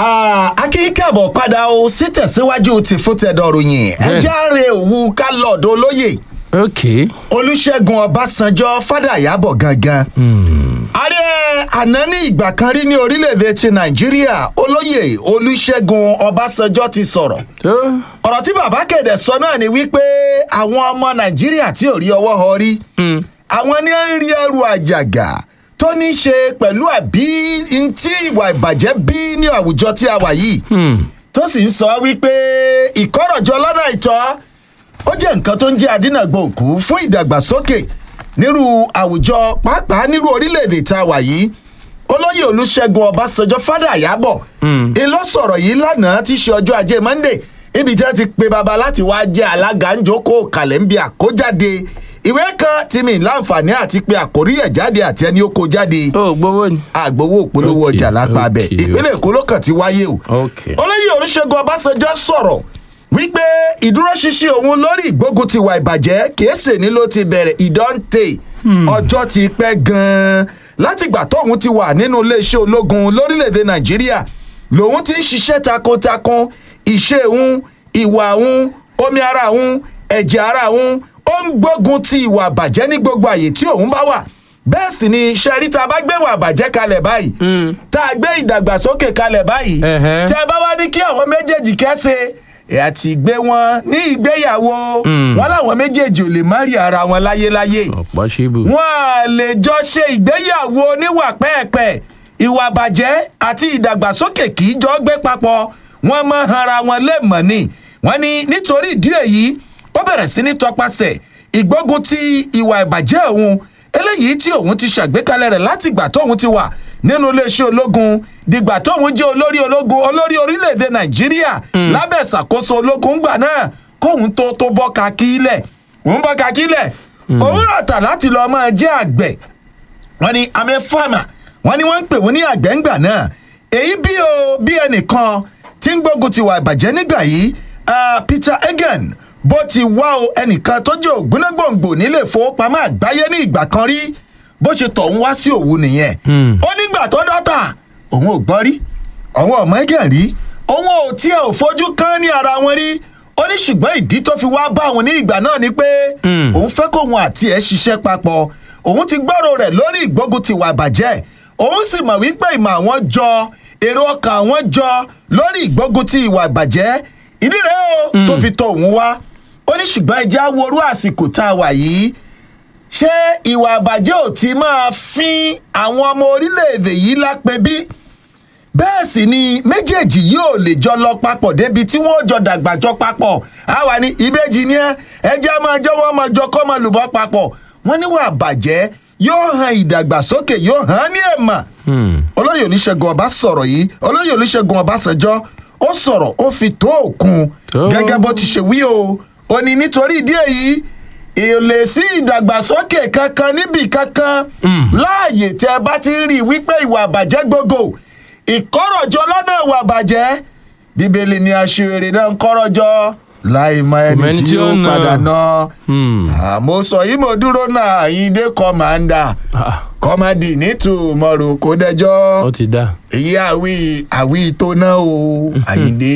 akínkàbọ̀ padà o sí tẹ̀síwájú ti fún tẹ̀dọ̀ ròyìn ẹjẹ́ àárẹ̀ òwú kálọ̀dọ̀ olóyè ok olùṣègùn ọbásanjọ́ fàdàyàbọ̀ gangan. ààrẹ àná ní ìgbà kan rí ní orílẹ̀-èdè ti nàìjíríà olóyè olùṣègùn ọbásanjọ́ ti sọ̀rọ̀ tó ọ̀rọ̀ tí bàbá kéde sọ náà ni wípé àwọn ọmọ nàìjíríà tí ò rí ọwọ́ họ rí àwọn ní ń rí ẹrù àjàgà tó ní í ṣe pẹ̀lú àbí ntí ìwà ìbàjẹ́ bí ní àwùjọ tí a wà yìí tó sì ń sọ wípé ìkọ́rọ̀jọ lọ́nà ìtọ́ ó jẹ́ nǹkan tó ń jẹ́ adínàgbò òkú fún ìdàgbàsókè nírú àwùjọ pàápàá nírú orílẹ̀-èdè tá a wà yìí olóyè olùṣègùn ọbásanjọ́ fádà àyábọ̀ ìlọ sọ̀rọ̀ yìí lánàá tí í ṣe ọjọ́ ajé monday ibi tí wọ́n ti pe baba láti wá jẹ́ alága ń jókòó kalẹ̀ ń bi àkójáde ìwé kan tí mi láǹfààní àti pé àkórí ẹ̀ jáde àti ẹni ó kó jáde ó gbowó ni. àgbowó òpolówó Okay, ọjà lápá abẹ okay, ìpínlẹ̀ èkó ló kàn ti wáyé o Okay. olóyè olùṣègùn ọbásanjọ́ sọ̀rọ̀ wípé ìdúróṣinṣin òun lórí ìgbógun ti wà ìbàjẹ́ kèésì ni ló ti bẹ̀rẹ̀ ìdọ́ǹtè ọjọ́ ti pẹ́ gan-an látìgbà tóun ti wà nínú iléeṣẹ́ ológun lórílẹ̀‐èdè nàìjíríà lòun ti ń ṣiṣẹ́ takuntakun ìṣe òun ìwà òun omi ara òun ẹ̀jẹ̀ ara òun ó ń gbógun ti ìwà àbàjẹ́ ní gbogbo àyè tí òun bá wà bẹ́ẹ̀ sì ni sẹ́rí tá a bá gbé ìwà àbàjẹ́ kalẹ̀ báyìí tá a gbé ìdàgbàsókè kalẹ̀ báyìí Ẹ̀hẹ́. tí a bá wá ní kí àwọn méjèèjì kẹ́sẹ̀ ẹ̀ àti gbé wọn ní ìgbéyàwó wọn làwọn méjèèjì ò lè má rí ara wọn láyéláyé ọ̀pọ̀ ṣíbù. wọn à lè jọ ṣe ìgbéyàwó oníwà pẹ́ẹ̀pẹ́ ìwà bàjẹ́ àti ìdàgbàsókè kì í jọ gbé papọ̀ wọn mọ ara wọn lẹ́mọ̀ ni wọn ní nítorí ìdí èyí ó bẹ̀rẹ̀ sí ní tọpasẹ̀ ìgbógun ti ìwà ìbàjẹ́ òun eléyìí tí òun ti ṣàgbékalẹ̀ rẹ̀ láti ìgbà tóun ti wà nínú iléeṣẹ́ ológun dìgbà tóun jẹ́ olórí ológun olórí orílẹ̀-èdè nàìjíríà lábẹ́ ìṣàkóso ológun gbà náà kóun tó tó bọ́ kakílẹ̀ òun bọ́ kakílẹ̀ òun rà tà láti lọ́ọ́ máa jẹ́ àgbẹ̀ wọ́n ní amẹ́ fáàmà wọ́n ní wọ́n ń pè wọ́n ní àgbẹ̀ǹgbà náà èyí bí o bí ẹnìkan tí ń gbógun ti wà ìbàjẹ́ nígbà yìí ah, peter egan bó ti wá o ẹnìkan tó jẹ́ ògbónágbòǹgbò nílé ìfowópamọ́ àgbáyé ní ìgbà kan rí bó ṣe tọ̀ ń wá sí òwú nìyẹn ó nígbà tó dọ́tà òun ò gbọ́ rí àwọn ọmọ egan rí òun ò tiẹ̀ ò fojú kán ní ara wọn rí ó ní ṣùgbọ́n ìdí tó fi wá bá òun ní ìgbà náà ni pé òun fẹ́ kóun àti ẹ̀ ṣiṣẹ́ papọ̀ òun ti gbọ́rọ̀ rẹ̀ lórí ìgbógun ti wà bàjẹ́ òun sì mọ̀ wípé ìmọ̀ àwọn jọ èrò ọkàn àwọn jọ lórí ìgbógun ti ìwà ìbàjẹ́ ìdí rẹ̀ o tó fi tọ òun wá ó ní ṣùgbọ́n ẹjẹ́ á worú àsìkò tá a wà yìí ṣé ìwà ìbàjẹ́ ò ti máa fín àwọn ọmọ orílẹ̀-èdè yìí lápẹ́ bí bẹ́ẹ̀ sì ni méjèèjì yóò lè jọ lọ papọ̀ débi tí wọ́n jọ dàgbà jọ papọ̀ àwa ni ìbejì ni ẹ ẹjẹ́ máa jọ wọ́n máa jọ kọ́ máa lùbọ́ papọ̀ wọ́n níwà bàjẹ́ yóò hàn ìdàgbàsókè yóò hàn ní èèmọ̀ olóyè olùṣègùn ọba sọ̀rọ̀ yìí olóyè olùṣègùn ọbásanjọ́ ó sọ̀rọ̀ ó fi tó òkun Tó. gẹ́gẹ́ bó ti ṣe wí o ó ní nítorí ìdí èyí èlè sí ìdàgbàsókè kankan níbì kankan láàyè tẹ ẹ bá ti rí i wípé ìwà àbàjẹ́ gbogbo ìkọ́rọ̀jọ lọ́nà ìwà àbàjẹ́ bíbélì ni aṣèrè náà ń kọ́rọ̀jọ láì mọ ẹni mẹ́ni tí tí ó ó nà. padà ná Hmm. àmọ́ sọ yìí mo dúró náà àyíndé kọ́mándà Ah, kọ́mádì nítùmọ̀rò kó dẹjọ́ ó ti dá. èyí àwí àwí tó ná o àyíndé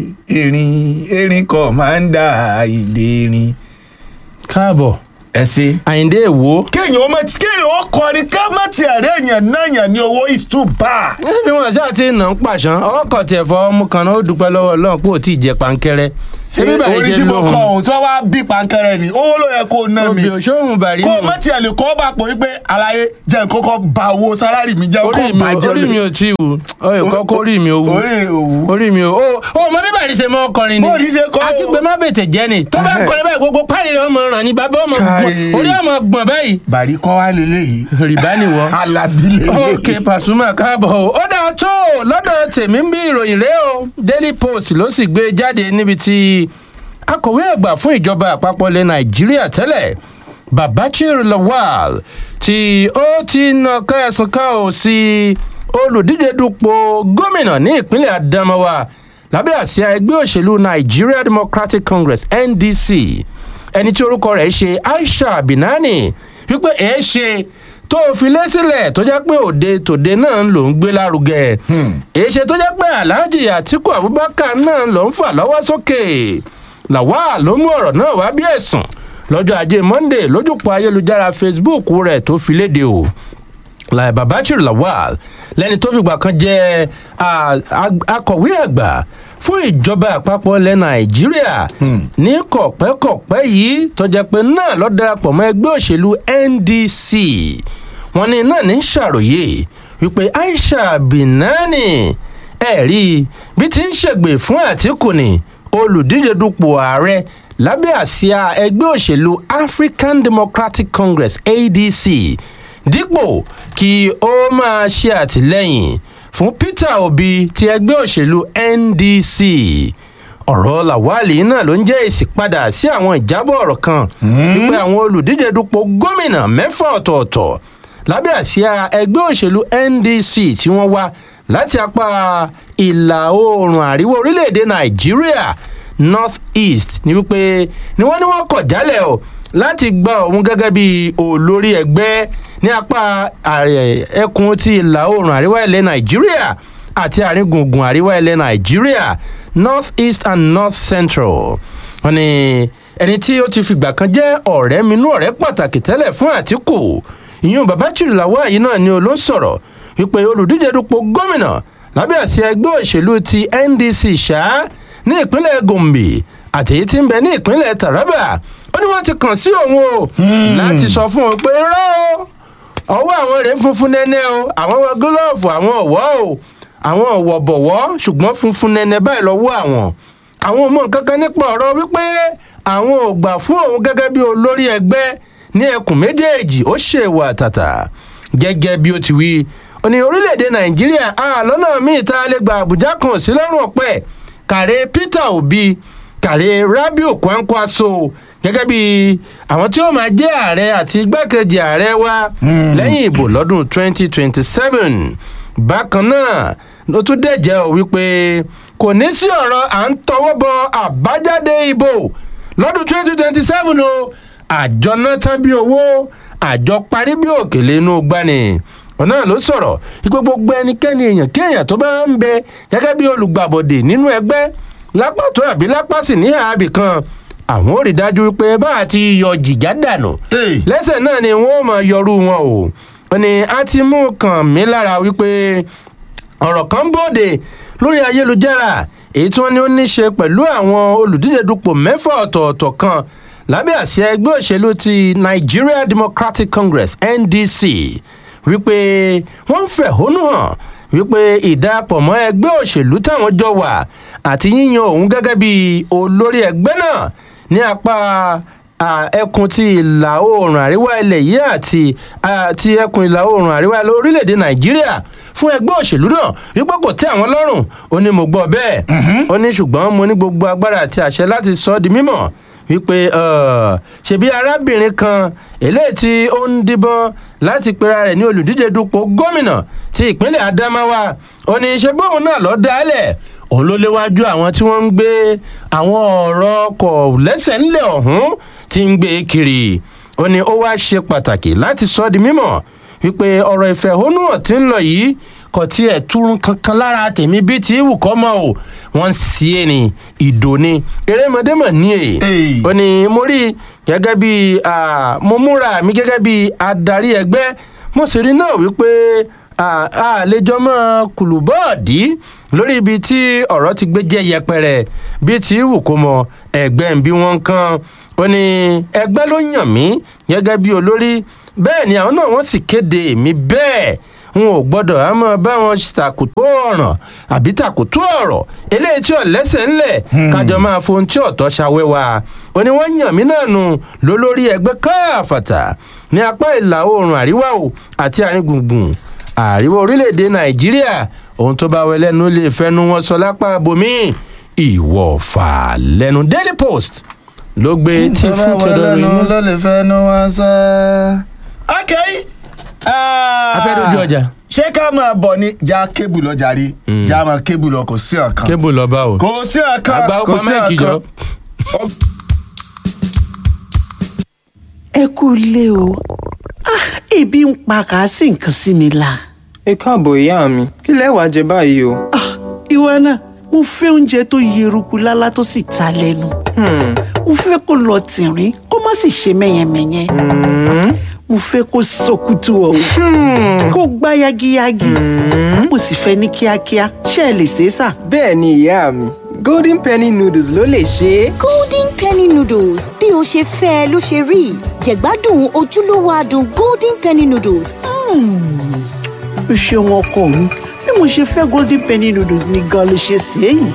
erin erin kọ́mándà àyíndé erin káàbọ̀ ẹ ṣe. àyíndé èwo. kéèyàn ó mọ kéèyàn ó kọrin ká má ti ẹ̀rẹ́ èèyàn náà yàn ní owó is too bad. bí wọn ṣáà ti nà ń pàṣán ọwọ́ kan tiẹ̀ fọ ọmú kan náà ó dúpẹ́ lọ́wọ́ ọlọ́run pé ò tí ì jẹ pankẹ́rẹ́. ṣébí báyìí orí ṣe tí mo lóhùn. kọ òun sọ wá bí pankẹrẹ ni owó ló yẹ kó o ná mi obì òṣòwò bàrí kó o nù. má tiẹ̀ lè kọ́ bá pò wípé àlàyé jẹ́ nǹkan kan ba owó sálárì mi jẹ́ kó orí mi bàjẹ́ orí mi ò tí ì wù ọyọ kọ́kọ́ orí mi ò wù. orí rẹ̀ òwú. orí mi ò o o mọ bí bàrí ṣe mọ ọkọrin ni. Bóòrí ṣe kọ́ o. akígbe má bètè jẹ́ ni tó bá Ẹhẹ́. kọrin báyìí gbogbo páàlì rẹ̀ ọmọ ràn ní bàbá ọmọ gbọ̀n Káyé. orí ọmọ gbọ̀n báyìí. bàrí kọ́ wá lélẹ́yìí rìbá nìwọ. alábí lélẹ́yìí. ok pasuma káàbọ̀ o ó dáa tó o lọ́dọ̀ tèmi ń bí ìròyìn rẹ o daily post ló sì gbé jáde níbi tí akọ̀wé àgbà fún ìjọba àpapọ̀ ilẹ̀ nàìjíríà tẹ́lẹ̀ babachir lawal tí ó ti nàka ẹ̀sùn kan ò sí olùdíje dupò gómìnà ní ìpínlẹ̀ adamawa lábẹ́ àsíá ẹgbẹ́ òṣèlú nigeria democratic congress ndc ẹni tí orúkọ rẹ̀ ṣe aisha binani wípé èé ṣe tó o fi lé sílẹ̀ tó jẹ́ pé òde tòde náà ló ń gbé lárugẹ èṣe tó jẹ́ pé alhaji atiku abubakar náà ló ń fà lọ́wọ́ sókè lawal ló mú ọ̀rọ̀ náà wá bí ẹ̀sùn lọ́jọ́ ajé monday lójúpọ̀ ayélujára facebook rẹ̀ tó fi léde o lai babachir lawal lẹni tó fìgbà kan jẹ akọ̀wé àgbà fún ìjọba àpapọ̀ ilẹ̀ nàìjíríà ní kọ̀pẹ́kọ̀pẹ́ yìí tó jẹ́ pé náà lọ́ darapọ̀ mọ́ ẹgbẹ́ òṣèlú ndc wọn ní náà ní ṣàròyé wípé aisha binani ẹ̀rí bí ti ń ṣègbè fún àtìkù ni olùdíje dupò ààrẹ lábẹ́ àsíá ẹgbẹ́ òṣèlú african democratic congress adc dípò kí ó máa ṣe àtìlẹ́yìn fún peter obi ti ẹgbẹ́ òṣèlú ndc ọ̀rọ̀ làwálì náà ló ń jẹ́ èsì padà sí àwọn ìjábọ̀ ọ̀rọ̀ kan wípé àwọn olùdíje dupò gómìnà mẹ́fà ọ̀tọ̀ọ̀tọ̀ lábẹ́ àsíá ẹgbẹ́ òṣèlú ndc tí wọ́n wá láti apá ìlà oòrùn àríwá orílẹ̀-èdè nàìjíríà north east ni wípé ni wọ́n ní wọ́n kọ̀ jálẹ̀ o láti gba òun gẹ́gẹ́ bí olórí ẹgbẹ́ ní apá ẹkùn ti ìlà oòrùn àríwá ilẹ̀ nàìjíríà àti àárín gbùngbùn àríwá ilẹ̀ nàìjíríà north east and north central wọn ni ẹni tí ó ti fìgbà kan jẹ́ ọ̀rẹ́ minú ọ̀rẹ́ pàtàkì tẹ́lẹ̀ fún àtìkù ìyún babachiri lawal yìí náà ni ó ló ń sọ̀rọ̀ wípé olùdíje dupò gómìnà lábẹ́ àṣẹ ẹgbẹ́ òṣèlú ti ndc ṣá ní ìpínlẹ̀ gombe àti èyí tí ń bẹ ní ìpínlẹ̀ taraba ó ní wọ́n ti kàn sí òun o láti sọ fún òun pé rọ́ o ọwọ́ àwọn rèé funfun nẹ́nẹ́ o àwọn wọ gílọ́ọ̀fù àwọn ọ̀wọ́ o àwọn ọ̀wọ̀ bọ̀wọ́ ṣùgbọ́n funfun nẹ́nẹ́ báyìí lọ́wọ́ àwọn àwọn ò mọ nǹkan kan nípa ọ̀rọ̀ wípé àwọn ò gbà fún òun gẹ́gẹ́ bí olórí ẹgbẹ́ ní ẹkùn méjèèjì ó ṣèwà àtàtà gẹ́gẹ́ bí ó ti wí ó ní orílẹ̀-èdè nàìjíríà àlọ́nà míì tá a lè gba àbújá kan sí lọ́rùn ọ̀pẹ kàrẹ́ peter obi kàrẹ́ rabiu kwankwaso gẹ́gẹ́ bí àwọn tí ó máa jẹ́ ààrẹ àti igbákejì ààrẹ wa lẹ́yìn ìbò lọ́dún 2027 bákan náà ló tún dẹ̀jẹ́ ò wípé kò ní sí ọ̀rọ̀ à ń tọwọ́ bọ àbájáde ìbò lọ́dún 2027 o àjọ náà tán bí owó àjọ parí bí òkèlè inú gbani ọ̀nà ló sọ̀rọ̀ wípé gbogbo ẹnikẹ́ni èèyàn kí èèyàn tó bá ń bẹ gẹ́gẹ́ bí olùgbàbọ̀dè nínú ẹgbẹ́ lápá tó àbí lápá sì ní àábì kan àwọn ò rí dájú pé bá a ti yọ jìjà dànù lẹ́sẹ̀ náà ni wọ́n máa yọrù wọn o ó ní a ti mú kàn mí lára wípé ọ̀rọ̀ kan bòde lórí ayélujára èyí tí wọ́n ní ó ní ṣe pẹ̀lú àwọn olùdíje dupò mẹ́fà ọ̀tọ̀ọ̀tọ̀ kan lábẹ́ àṣẹ ẹgbẹ́ òṣèlú ti nigeria democratic congress ndc wípé wọ́n ń fẹ̀hónú hàn wípé ìdàpọ̀ mọ́ ẹgbẹ́ òṣèlú táwọn jọ wà àti yíyan òun gẹ́gẹ́ bí olórí ẹgbẹ́ náà ní apá ẹkùn ti ìlà oòrùn àríwá ilẹ̀ yìí àti ti ẹkùn ìlà oòrùn àríwá orílẹ̀-èdè nàìjíríà fún ẹgbẹ́ òṣèlú náà wípé kò tẹ́ àwọn lọ́rùn ó ní mo gbọ́ bẹ́ẹ̀ ó ní ṣùgbọ́n mo ní gbogbo agbára àti àṣẹ láti sọ ọ́ di mímọ̀ wípé ṣebí arábìnrin kan eléyìí tí ó ń díbọn láti pera rẹ̀ ní olùdíje dupò gómìnà ti ìpínlẹ̀ adamawa ó ní ṣe bóun náà lọ́ọ́ dálẹ̀ òun ló léwájú àwọn tí wọ́n ń gbé àwọn ọ̀rọ̀ ọkọ̀ lẹ́sẹ̀ ńlẹ̀ ọ̀hún tí ń gbé kiri ó ní ó wá ṣe pàtàkì láti sọ di mímọ̀ wípé ọ̀rọ̀ ìfẹ̀hónúhàn tí ń lọ yìí kò tiẹ̀ túrun kankan lára tèmi bíi ti wù kọ́ mọ́ o wọ́n ń sí é ní ìdò ni erémọdé mọ̀ ní èyí ó ní mo rí gẹ́gẹ́ bí mo múra mi gẹ́gẹ́ bí adarí ẹgbẹ́ mo sì rí náà wípé àlejò mọ́ kùlùbọ́ọ̀dì lórí ibi tí ọ̀rọ̀ ti gbé jẹ́ yẹpẹrẹ bíi ti wù kó mọ ẹgbẹ́ ń bí wọ́n kan ó ní ẹgbẹ́ ló yàn mí gẹ́gẹ́ bí olórí bẹ́ẹ̀ ni àwọn náà wọ́n sì kéde mi bẹ́ẹ̀ n ò gbọ́dọ̀ á mọ̀ bá wọn tàkùtù ọ̀ràn àbí tàkùtù ọ̀rọ̀ eléyìí tí ò lẹ́sẹ̀ ńlẹ̀ kájọ máa fohun tí ọ̀tọ̀ ṣàwẹ́wà ó ní wọ́n yàn mí náà nù lólórí ẹgbẹ́ káàfàtà ní apá ìlà oòrùn àríwá o àti àárín gbùngbùn àríwá orílẹ̀-èdè nàìjíríà ohun tó bá wẹ lẹ́nu lè fẹ́nu wọn sọ lápá bomi ìwọ̀fà lẹ́nu daily post ló gbé tí fún tẹ́lẹ̀ rí. ló lè fẹ́nu wọn sọ. ok. afẹ́dójú ọjà. ṣé ká máa bọ̀ ni já kébù lọ jàre já máa kébù lọ kò sí ọ̀kan. kébù lọ bá o. kò sí ọ̀kan àgbà kò ọkọ sí mẹ́ẹ̀kì jọ. ọ̀kan. ẹ kú ilé o Ah, ebi ń pa kà á sí nǹkan sí mi la. ẹ káàbọ̀ ìyá mi kí lẹ wàá jẹ báyìí o. Ah, ìwọ náà mo fẹ́ oúnjẹ tó yeruku lálá tó sì ta lẹ́nu. Hmm, mo fẹ́ kó lọ tìrín kó má sì ṣe mẹ́yẹmẹ́yẹ. mo fẹ́ kó sọkútù ọ̀hún kó gbá yagiyagi. mo sì fẹ́ ní kíákíá ṣé ẹ lè ṣe é sà. bẹ́ẹ̀ ni ìyá mi golden penny noodles ló lè ṣe é. golden penny noodles bí o ṣe fẹ́ ẹ ló ṣe rí jẹ̀gbádùn ojúlówó adùn golden penny noodles o ṣeun ọkọ mi bí mo ṣe fẹ́ golden penny noodles ni gan ló ṣe ṣe é yìí.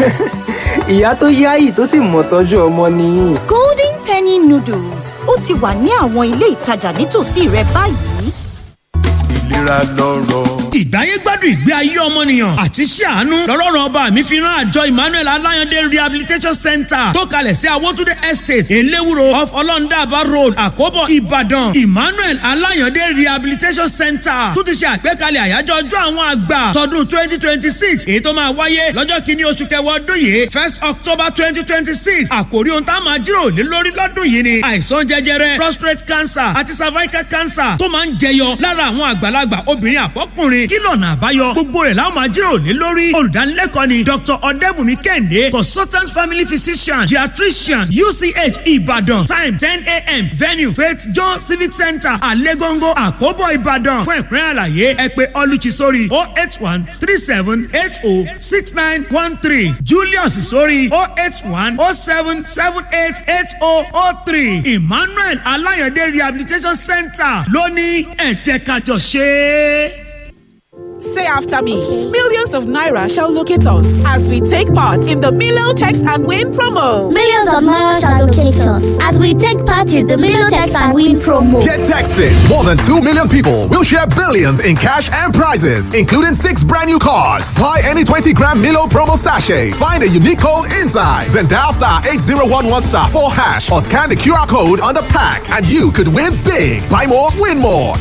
ìyá tó yáyì tó sì mọ̀ tọ́jú ọmọ nìyí. golden penny noodles ó ti wà ní àwọn ilé ìtajà nítòsí rẹ báyìí. ìlera lọ́rọ̀. ìgbáyé gbádùn ìgbé ayé ọmọnìyàn àti iṣẹ́ àánú lọ́rọ̀rùn ọba mi fi rán àjọ emmanuel alayande rehabilitation center tó kalẹ̀ sí awótúndé estate elewuro off ọlọ́ndàbà road àkóbọ̀ ìbàdàn emmanuel alayande rehabilitation center tó ti ṣe àgbékalẹ̀ àyájọ́ ọjọ́ àwọn àgbà tọdún twenty twenty six èyí tó máa wáyé lọ́jọ́ kìíní oṣù kẹwàá ọdún yìí first october twenty twenty six àkòrí ohun tá a máa jíròrò lé lórí lọ́dún yìí ni àìsàn jẹjẹrẹ prostate cancer àti cervical cancer tó máa ń jẹyọ lára àwọn àgbàlagbà obìnrin àbọ́kùnrin kí lọ́nà àbáyọ gbogbo rẹ̀ láwọn máa jíròrò lé lórí olùdánilẹ́kọ̀ọ́ ni dr ọ̀dẹ́bùnmi kẹ́hìndé consultant family physician geriatrician uch ìbàdàn time ten a.m venue faith john civic center àlégóńgó àkóbọ̀ ìbàdàn fún ẹ̀kúnrẹ́ àlàyé ẹ pé ọlùchí sórí oh eight one three seven eight oh six nine one three julius sórí oh eight one oh seven seven eight eight oh oh three emmanuel alayande rehabilitation center lóní ẹ̀jẹ̀ kájọ ṣe é. Say after me. Millions of Naira shall locate us as we take part in the Milo Text and Win promo. Millions of Naira shall locate us as we take part in the Million Text and Win promo. Get texted. More than 2 million people will share billions in cash and prizes, including six brand new cars. Buy any 20 gram Milo promo sachet. Find a unique code inside. Then dial star 8011 star 4 hash or scan the QR code on the pack and you could win big. Buy more, win more.